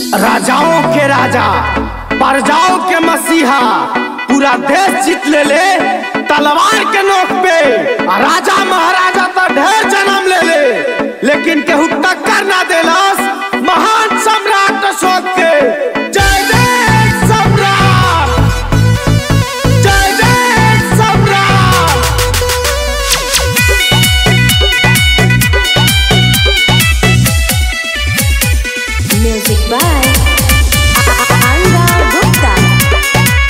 राजाओं के राजा प्रजाओं के मसीहा पूरा देश जीत ले ले तलवार के नोक पे आ राजा महाराजा तो ढेर जन्म ले ले लेकिन केहू टक्कर ना देलस महान सम्राट अशोक के जय जय सम्राट जय जय सम्राट Music by Anga Gupta.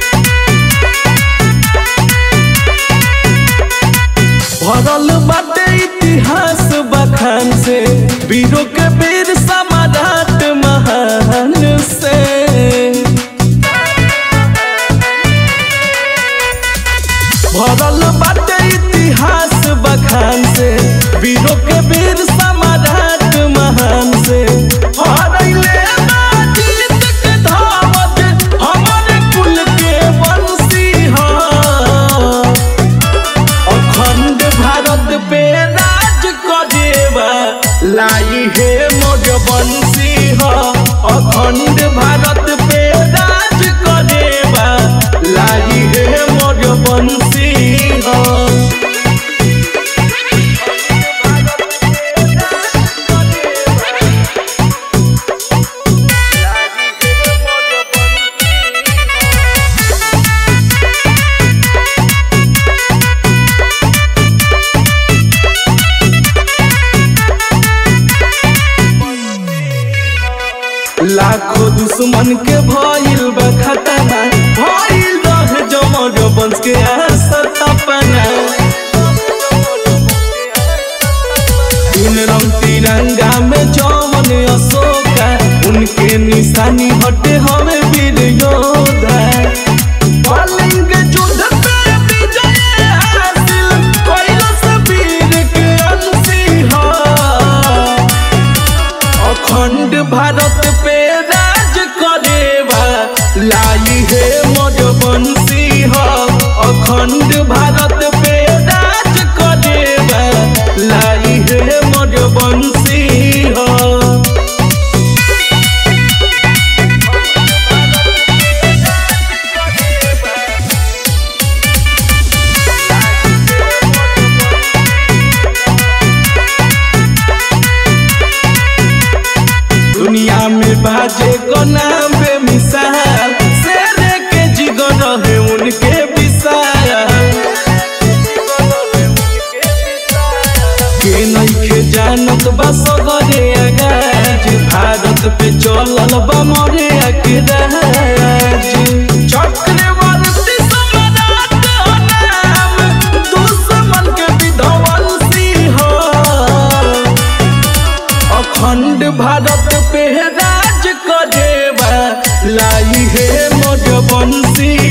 भरल बाटे इतिहास बखान से वीरों के वीर समाराट महान से भरल बाटे इतिहास बखान से वीरों के वीर समाराट महान से हरैले बाजीत के धावत हमर कुल के वंशी हा अखंड भारत पे राज करेवा लाई हे मोर बंसी ह अखंड भारत पे राज करेवा लाई हे मोर बंसी ह लाखों दुश्मन के भइल बा खतना भइल रहे जमर वंश के सतपना तीन रंग तिरंगा में जमन अशोका उनके निशानी हटे हमें वीर योद्धा कलिंग युद्ध पे विजय हासिल कैलाश वीर के अंशी हा अखंड भारत पे राज करेवा लाई हे मोर बंसी ह अखंड भारत पे राज करेवा लाई हे मोर बंसी ह दुनिया में बाजे को नाम बे मिसाल शेर के जिगर रहे उनके विशाल के नइखे जानत बा सगरे आगाज भारत पे चलल बा मरे के राज चक्रवर्ती सम्राट हो नाम दुश्मन के विध्वंसी हो अखंड भारत पे राज करेवा लाई हे मोर बंसी